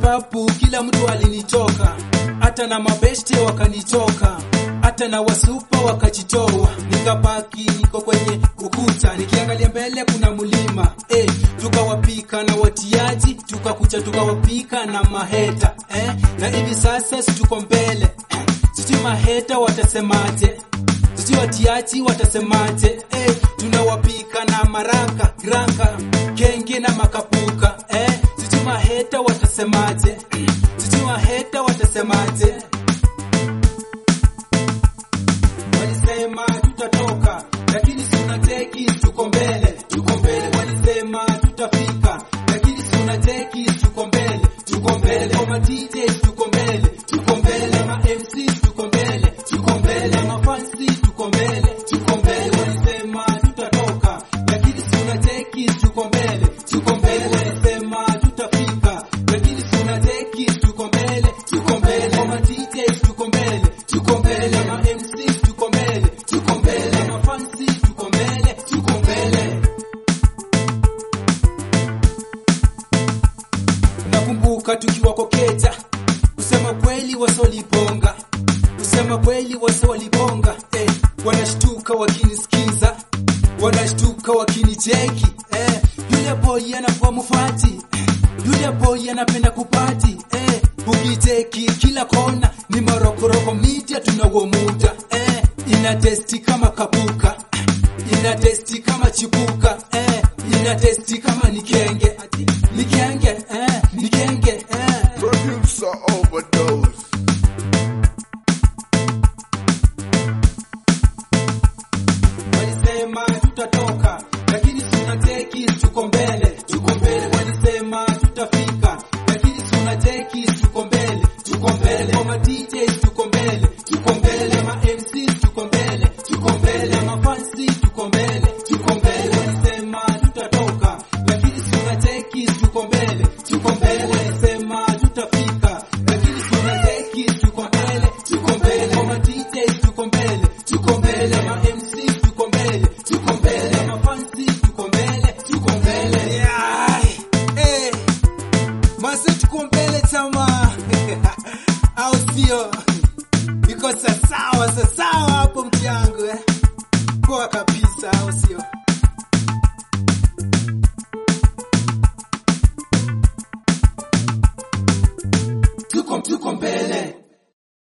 sababu kila mtu alinitoka, hata na mabeshte wakanitoka, hata na wasupa wakajitoa, nikabaki niko kwenye ukuta, nikiangalia mbele kuna mlima eh, tukawapika na watiaji, tukakucha tukawapika na maheta eh, na hivi sasa si tuko mbele eh, sijui maheta watasemaje sijui watiaji watasemaje eh, tunawapika na maraka granka kenge na makapuka eh, sijui maheta watasemaje sijui maheta watasemaje walisema tutatoka lakini sunateki tuko mbele tuko mbele walisema tutafika lakini sunateki tuko mbele tuko mbele kama DJ tuko mbele tuko mbele ma MC tuko mbele tuko mbele ma fancy tuko mbele tuko mbele walisema tutatoka lakini sunateki tuko mbele tuko mbele walisema tutafika lakini sunateki tuko mbele tuko mbele kama DJ tuko mbele tuko mbele ma MC tuko mbele tuko mbele ma fancy tuko mbele tuko mbele nakumbuka tukiwa kokeja kusema kweli wasoliponga kusema kweli wasoliponga eh, wanashtuka wakinisikiza wanashtuka wakinicheki eh, yule boy anakuwa mufati eh, yule boy anapenda kupati eh, ukicheki kila kona ni marokoroko media tunawo muda eh, ina testi kama kapuka eh, ina testi kama chipuka eh, ina testi kama nikenge nikenge eh, nikenge eh. Producer overdose. walisema tutatoka lakini tunateki tuko mbele tuko mbele walisema tutafika lakini tunateki tuko mbele tuko mbele kama DJ tuko mbele tuko mbele ma MC tuko mbele tuko mbele ma fancy tuko mbele tuko mbele walisema tutatoka lakini tunateki tuko mbele tuko mbele walisema tutafika lakini tunateki tuko mbele tuko mbele kama DJ tuko mbele tuko mbele ma MC tuko mbele tuko mbele ma fancy tuko mbele tuko mbele yeah. eh Mase tuko mbele chama au sio? Iko sasawa sasawa hapo mtiangu eh. Poa kabisa.